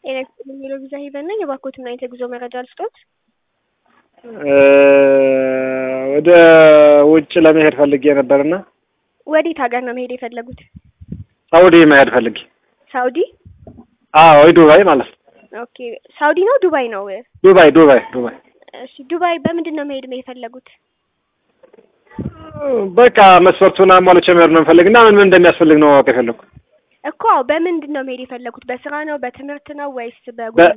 ጤና ይስጥልኝ የሚለው ቪዛ ሄቨን ነኝ። የባኮትና የጉዞ መረጃ ልስጦት። ወደ ውጭ ለመሄድ ፈልጌ ነበርና ወዴት ሀገር ነው መሄድ የፈለጉት? ሳውዲ መሄድ ፈልጌ። ሳውዲ? አዎ ዱባይ ማለት ነው። ኦኬ ሳውዲ ነው ዱባይ ነው? ዱባይ ዱባይ ዱባይ። እሺ ዱባይ በምንድን ነው መሄድ የፈለጉት? በቃ መስፈርቱን አሟልቼ መሄድ ነው የምፈልግ እና ምን ምን እንደሚያስፈልግ ነው ማወቅ የፈለኩ። እኮ አዎ፣ በምንድን ነው መሄድ የፈለጉት? በስራ ነው በትምህርት ነው ወይስ በጉ